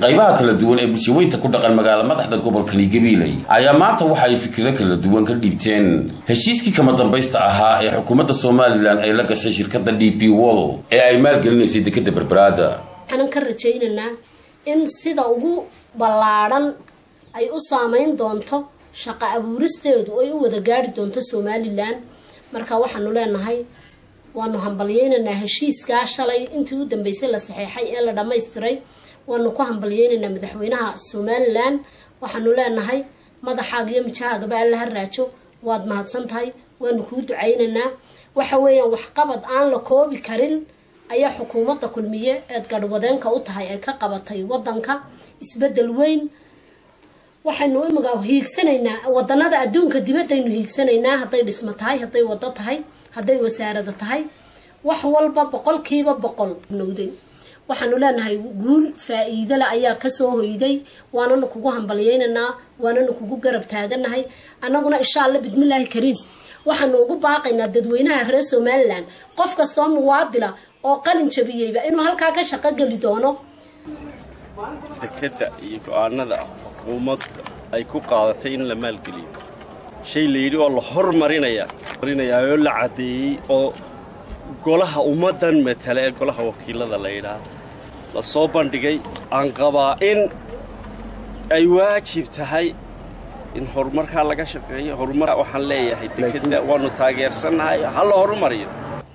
qaybaha kala duwan ee bulshaweynta ku dhaqan magaala madaxda gobolkani gabiiley ayaa maanta waxa ay fikiro kala duwan ka dhiibteen heshiiskii kama dambaysta ahaa ee xukuumadda somalilan ay la gashay shirkadda d p wol ee ay maalgelinaysay dekadda berberaada waxaanan ka rajaynaynaa in sida ugu ballaadhan ay u saameyn doonto shaqo abuuristeedu ay u wada gaari doonto somalilan marka waxaanu leenahay waanu hambalyeynaynaa heshiiskaa shalay intii u dambeysay la saxeexay ee la dhammaystiray waanu ku hambalyeynaynaa madaxweynaha somalilan waxaanu leenahay madaxaaga iyo mijahaagaba alla ha raajo waad mahadsan tahay waanu kuu ducaynaynaa waxa weeyaan waxqabad aan la koobi karin ayaa xukuumadda kulmiye eed garhwadeenka u tahay ay ka qabatay wadanka isbedel weyn waxaynu imiga hiigsanaynaa wadanada adduunka dibadaynu hiigsanaynaa hadday dhismo tahay hadday wado tahay hadday wasaarada tahay wax walba boqolkiiba boqol nowday waxaanu leenahay guul faa-iidole ayaa kasoo hoyday waananu kugu hambalyeynaynaa waananu kugu garab taaganahay annaguna insha alla bismillaahi kariim waxaanu ugu baaqaynaa dadweynaha reer somalilan qof kastoo muwaadila oo qalin jabiyeyba inuu halkaa ka shaqo geli doono dekadda iyo go-aanada xukuumadda ay ku qaadatay in la maalgeliyo shay la yidhi oo la hormarinayaa marinayaa oo la caddeeyey oo golaha ummaddan matala ee golaha wakiilada la yidhaah la soo bandhigay aan qabaa in ay waajib tahay in horumarkaa laga shaqeeyo horumar waxaan leeyahay dekadda waannu taageersannahay ha la horumariyo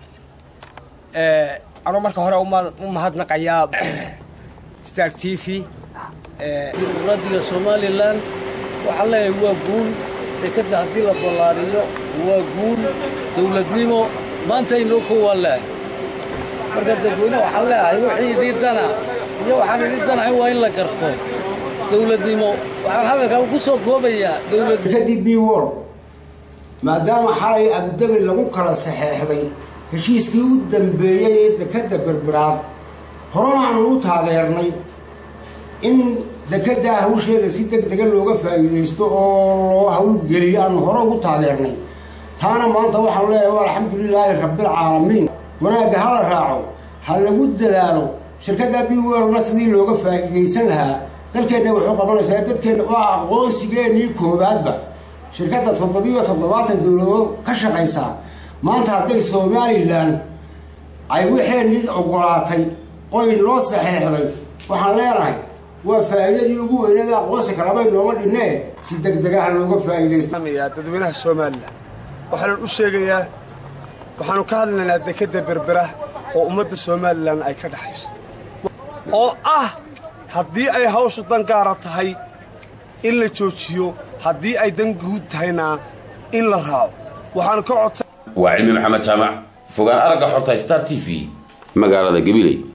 anuu marka hore u mahadnaqayaa star t v dimuqraadiga somalilan waxaan leeyahay waa guul dekadda haddii la ballaariyo waa guul dawladnimo maanta inoo kowaan leehay marka dadweyne waxaan leeyahay wixii idii dana iyo waxaan idii danahay waa in la garto dawladnimo waxaan hadalkaa ku soo koobayaa dekadii b wol maadaama xalay abudabi lagu kala saxeexday heshiiskii u dambeeyey ee dekadda berberaad horena aanu u taageernay in dekaddaa hawsheeda si deg dega looga faa'iidaysto oo loo hawlgeliyo aanu hore ugu taageernay taana maanta waxaanu leeyahay alxamdulilaahi rabbilcaalamiin wanaagga ha la raaco ha lagu dadaalo shirkadda b welna sidii looga faa'iidaysan lahaa dalkeenna wuxuu qabanaysaa dadkeenna waa aqoonsigeennii koowaadba shirkadda toddobiyo toddobaatan dowladood ka shaqaysaa maanta hadday somalilan ay waxeenii ogolaatay oy noo saxeexday waxaan leenahay waa faa'iidadii ugu weynada aqoonsi kalabay nooma dhinnee si deg degaha looga faa'iidaysto dadweynaha somalilan waxaanan u sheegayaa waxaanu ka hadlaynaa dekadda berbera oo ummadda somalilan ay ka dhexayso oo ah haddii ay hawshu dan gaara tahay in la joojiyo haddii ay dan guud tahayna in la raaco waxaanu ka codsa waa cilmi maxamed jaamac fogaan aragga xorta star t v magaalada gabiley